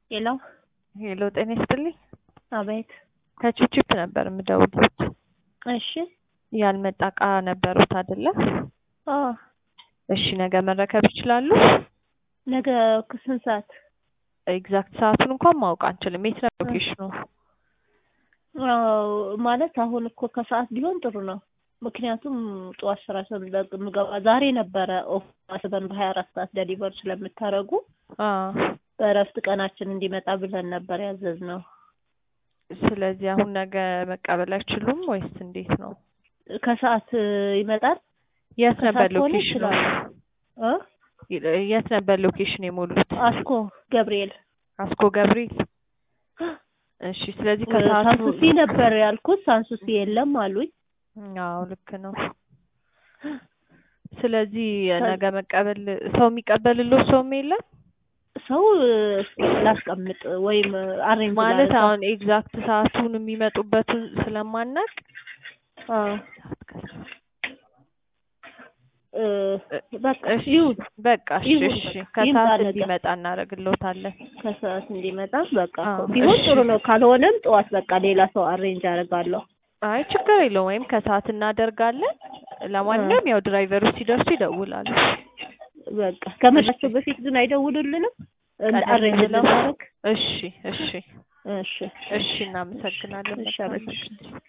ሄሎ ሄሎ ጤና ይስጥልኝ። አቤት። ከቺፕቺፕ ነበር የምደውልዎት። እሺ ያልመጣ እቃ ነበሩት አይደለ? አዎ እሺ ነገ መረከብ ይችላሉ? ነገ ከስንት ሰዓት? ኤግዛክት ሰዓቱን እንኳን ማወቅ አንችልም። የት ነው ሎኬሽኑ? አዎ ማለት አሁን እኮ ከሰዓት ቢሆን ጥሩ ነው። ምክንያቱም ጠዋት ስራ ስለምገባ ዛሬ ነበረ ኦፍ አስበን በሀያ አራት ሰዓት ደሊቨር ስለምታደርጉ አዎ በእረፍት ቀናችን እንዲመጣ ብለን ነበር ያዘዝነው። ስለዚህ አሁን ነገ መቀበል አይችሉም ወይስ እንዴት ነው? ከሰዓት ይመጣል። የት ነበር ከሰዓት ከሆነ ሎኬሽኑ? ይችላል። እ የት ነበር ሎኬሽን የሞሉት? አስኮ ገብርኤል አስኮ ገብርኤል። እሺ ስለዚህ ከሰዓቱ ሳንሱሲ ነበር ያልኩት። ሳንሱሲ የለም አሉኝ። አዎ ልክ ነው። ስለዚህ ነገ መቀበል ሰው የሚቀበልልዎ ሰውም የለም ሰው እስኪ ላስቀምጥ ወይም አሬንጅ ማለት አሁን ኤግዛክት ሰዓቱን የሚመጡበትን ስለማናቅ አዎ እ በቃ እሺ ይሁን በቃ እሺ ይሁን እሺ በቃ። ከሰዓት ይምጣ ነገ። እንዲመጣ እናደርግልዎታለን። ከሰዓት እንዲመጣ በቃ አዎ፣ ቢሆን እሺ። ጥሩ ነው። ካልሆነም ጠዋት በቃ ሌላ ሰው አሬንጅ አደርጋለሁ። አይ ችግር የለውም ወይም ከሰዓት እናደርጋለን። ለማንኛውም ያው ድራይቨሮች ሲደርሱ ይደውላሉ። በቃ ከመሻቸው በፊት ግን አይደውሉልንም እንደ ቀደም አሬንጅ ብለው? ልናደርግ። እሺ እሺ እሺ እሺ እናመሰግናለን። እሺ፣ መልካም አመሰግናለሁ። ምሽት።